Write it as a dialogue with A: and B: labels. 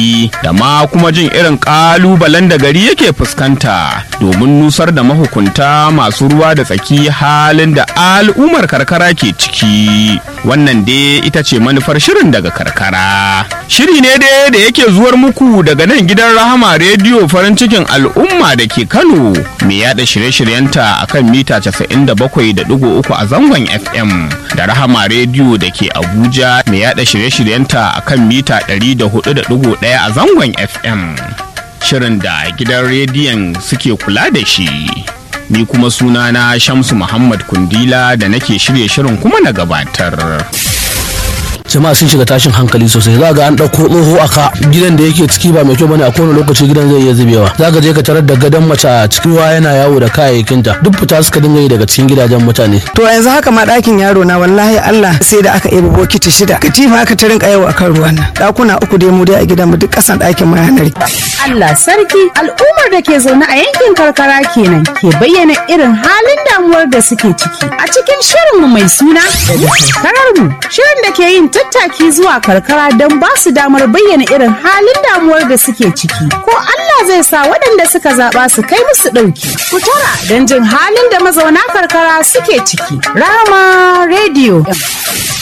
A: yanayi da ma kuma jin irin ƙalubalen da gari yake fuskanta domin nusar da mahukunta masu ruwa da tsaki halin da al'ummar karkara ke ciki wannan dai ita ce manufar shirin daga karkara shiri ne dai da yake zuwar muku daga nan gidan rahama rediyo farin cikin al'umma da ke kano mai yada shirye-shiryenta akan mita 97.3 a zangon fm da rahama rediyo da ke abuja mai yada shirye-shiryenta akan mita 104.1 a zangon fm shirin da gidan rediyon suke kula da shi ni kuma sunana shamsu muhammad kundila da nake shirye shirin kuma na gabatar
B: jama'a sun shiga tashin hankali sosai za ga an ɗauko tsoho a ka gidan da yake ciki ba mai kyau bane a kowane lokaci gidan zai iya zubewa za ka je ka tarar da gadon mace a cikin ruwa yana yawo da kayayyakinta duk fita suka dinga yi daga cikin gidajen mutane
C: to yanzu haka ma ɗakin yaro na wallahi Allah sai da aka ɗebi bokiti shida katifa aka ta rinka yawo akan ruwan nan ɗakuna uku dai mu dai a gidan mu duk ƙasan ɗakin mu yanar
D: Allah sarki al'ummar da ke zaune a yankin karkara kenan ke bayyana irin halin damuwar da suke ciki a cikin shirinmu mai suna karkarar mu shirin da ke yin tattaki zuwa karkara don ba su damar bayyana irin halin damuwar da suke ciki ko Allah zai sa waɗanda suka zaɓa su kai musu ɗauki ku tara don jin halin da mazauna karkara suke ciki rama rediyo